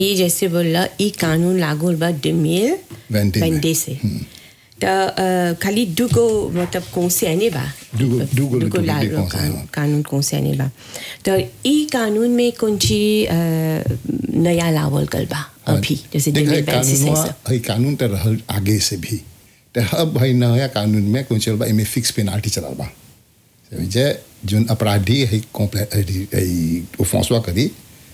ये जैसे बोला ई कानून लागू होल बा 2020 20 में। में से त अ, खाली दुगो मतलब कौन बा दुगो- दुगो दुगो लिटो- ला- लिटो कौन कानून कानून कौन बा तो ई कानून में कौन ची अ, नया लावल गल बा अभी जैसे देख, है 2026 से कानूनवा- सब। है कानून तो रहल आगे से भी तो अब भाई नया कानून में कौन चल बा इमे फिक्स पेनाल्टी चलल बा समझे जोन अपराधी है कॉम्प्ले है ओफेंसवा करी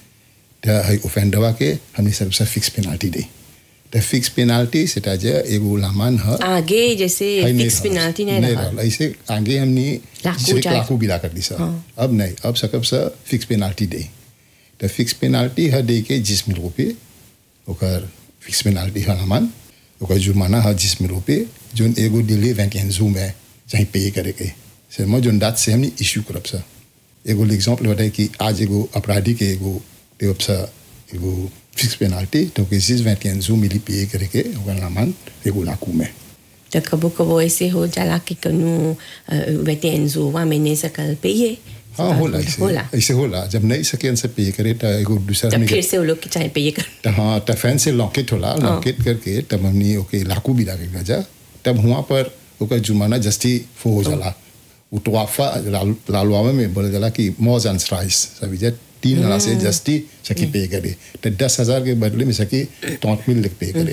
तो है ओफेंडवा के हमने सबसे फिक्स पेनाल्टी दी तो फिक्स पेनाल्टी सेटा जे एगो लामान है आगे जैसे है नहीं फिक्स रहल। पेनाल्टी नहीं नहीं रहा रहल। ऐसे आगे हमने लाखों सिर्फ चाहे- लाखों गिरा कर दी सर हाँ। अब नहीं अब सकब से फिक्स पेनाल्टी दे तो फिक्स पेनाल्टी है दे के जिसमें रुपये ओकर फिक्स पेनाल्टी है हमान ओकर जुर्माना है जिसमें रुपये जोन एगो दिल्ली वैकेंजू में चाहे पे करे के से मैं जोन दात से हमने इश्यू करब सर एगो एग्जाम्पल बताए कि आज एगो अपराधी के एगो देवब सा एगो फिक्स पेनाल्टी तो के जिस वैकेंजू मिली पे करे के ओकर नामान एगो लाकू में तो कबो कबो ऐसे हो जाला कि कनु वेते एंजोवा में नहीं सकल पे ये हाँ होला ऐसे होला ऐसे होला जब नहीं सके से पे करे तो एगो दूसरा तब में फिर से वो लोग की चाहे पे ये कर तो हाँ तो फैन से लॉकेट होला लॉकेट करके तब हमने ओके लाकू भी लागे गजा तब वहाँ पर ओकर जुर्माना जस्ती फो हो जाला वो तो वाफा लालवामा में बोले जाला कि मौज एंड राइस सभी जे तीन हज़ार से जस्ती सकी पे करे तो दस हजार के बदले में सकी तौत मिल पे करे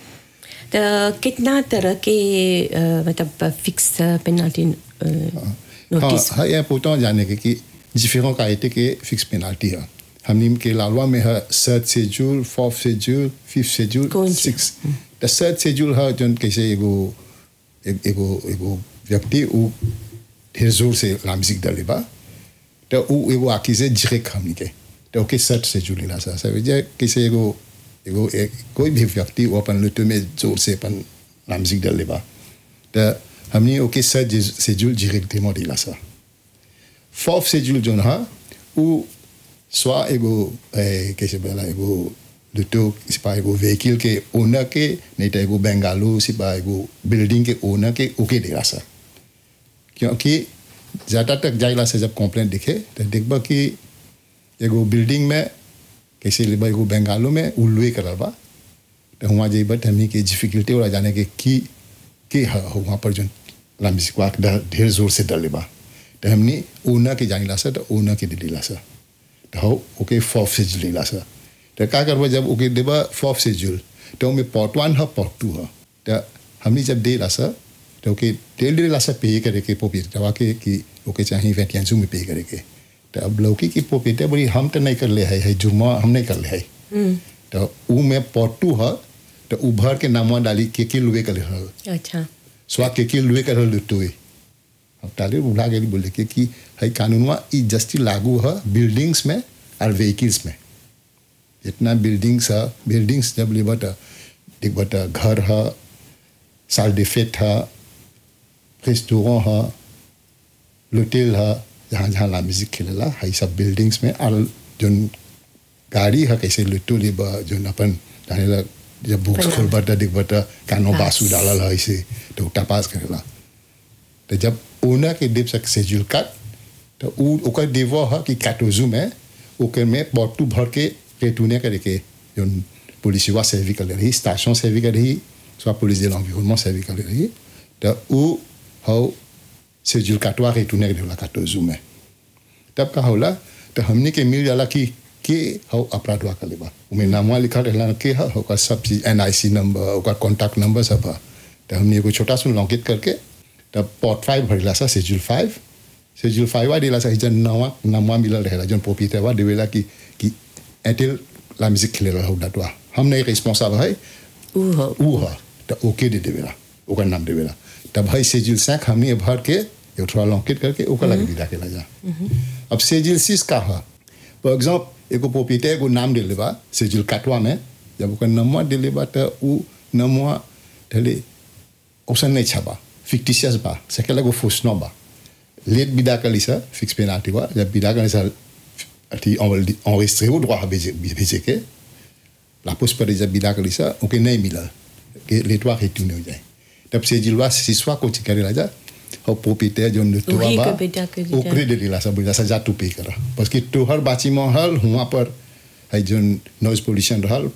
तो कितना तरह के अ, मतलब फिक्स पेनल्टी नोटिस हाँ हाँ ये पूछता हूँ जाने के कि डिफरेंट कायदे के फिक्स पेनाल्टी है हमने के लालवा में है third schedule fourth schedule fifth schedule कौन सी? सिक्स द सर्ट शेड्यूल है जो कैसे एगो एक- एगो एगो व्यक्ति वो ढेर जोर से लामसिक डले बा तो वो एगो आखी से जिरेक हमनी के तो ओके सर्ट शेड्यूल ला सा सब जे कैसे एगो एगो एक, कोई भी व्यक्ति वो अपन लुटो में जोर से अपन लामसिक डले बा तो हमने ओके सर्ट शेड्यूल जिरेक डेमो दिला सा फोर्थ शेड्यूल जो है वो स्वा एगो ए, कैसे बोला एगो लुटो सिपा एगो व्हीकल के ओनर के नहीं तो एगो बेंगालू सिपा एगो बिल्डिंग के ओनर के ओके देला सा क्योंकि ज़्यादा तक जाइला से जब कंप्लेंट दिखे तो देखबा कि एगो बिल्डिंग में कैसे लेबा एगो बेंगालू में उल्लुए करल बा तो वहाँ जेबा तो हमनी के डिफिकल्टी वाला जाने के की के है वहाँ पर जो लामिसिकवा ढेर जोर से डले बा तो हमनी ओना के जानिला सा तो ओना के दिलीला सा तो हो ओके फॉफ से जुलीला सा तो का करबा जब ओके देबा फॉफ से जुल तो में पॉट वन है पॉट टू है तो हमनी जब देला सा तो ओके डेल डेल सा पे करे के पोपीट दवा के कि ओके चाहिए वेटियांसू में पे करे के तो अब लौकी की पोपीट है बड़ी हम तो नहीं कर ले है, है जुर्मा हम नहीं कर ले है तो ऊ में पॉट टू है तो उभर के नामवा डाली के के लुए कर हल अच्छा स्वा के के लुए कर लुटोए अब ताले बुला गेली बोले के कि है कानूनवा ई जस्ती लागू है बिल्डिंग्स में और व्हीकल्स में जितना बिल्डिंग्स है बिल्डिंग्स जब ले बता देख बता घर है साल डिफेक्ट है रेस्टोरेंट है लोटेल है जहाँ जहाँ ला म्यूजिक खेलेला है सब बिल्डिंग्स में और जो गाड़ी है कैसे लुटो ले बा जो अपन जाने ला जब बुक्स खोल बता देख बता कानो पास। बासु डालल है ऐसे तो टपास करेला तो जब ओनर के देव सक शेड्यूल काट तो उ ओकर देवो है कि काटोजू में ओकर में बॉटू भर के रेटूने करे के जो पुलिसवा सर्वी कर रही स्टेशन सर्वी कर रही soit police de l'environnement सर्वी कर रही तो उ हो शेड्यूल काटवा रेटूने के देवला काटोजू में तब का होला तो हमने के मिल जाला कि के हो अपराधवा कर लेबा उमें नामवा लिखल रहला के है ओकर सब चीज एन आई सी नंबर ओकर कॉन्टैक्ट नंबर सब है तो हमने एगो छोटा सुन लॉन्कित करके तब पॉट फाइव भरला सा शेड्यूल फाइव शेड्यूल फाइव आ दिला सा जन नवा नामवा मिलल रहेला जन पोपीतेवा देवेला कि कि एटेल ला म्यूजिक खेले रहा डाटवा हम नहीं रिस्पॉन्सिबल है ऊ हो ऊ है तो ओके दे देवेला ओकर नाम देवेला तब है शेड्यूल सैक हमने भर के एक थोड़ा लॉन्किट करके ओकर लगे विदा के जा अब शेड्यूल सिक्स का है फॉर एग्जाम्पल एगो पोपीते एगो नाम दे लेबा शेड्यूल काटवा में जब ओकर नमवा दे लेबा तो ऊ नमवा ढले ऑप्शन नहीं छबा फिक्टिशियस बा सेकेला गो फुसनो बा लेट विदा कर लीसा फिक्स पेनाल्टी बा जब विदा कर लीसा अथी enregistré au droit à भेजे के la pose पर जब विदा कर लीसा ओके नहीं मिला के लेटवा रिटर्न हो जाए तब से जिलवा सिसवा को चिकरे ला जा और पोपीते जो नटवा वही बा के बेटा के दीदा। ओकरे दे लीला सब बोला सजा तू पे करा बस कि तोहर बाची में हल हुआ पर है जोन नॉइज पोल्यूशन रहल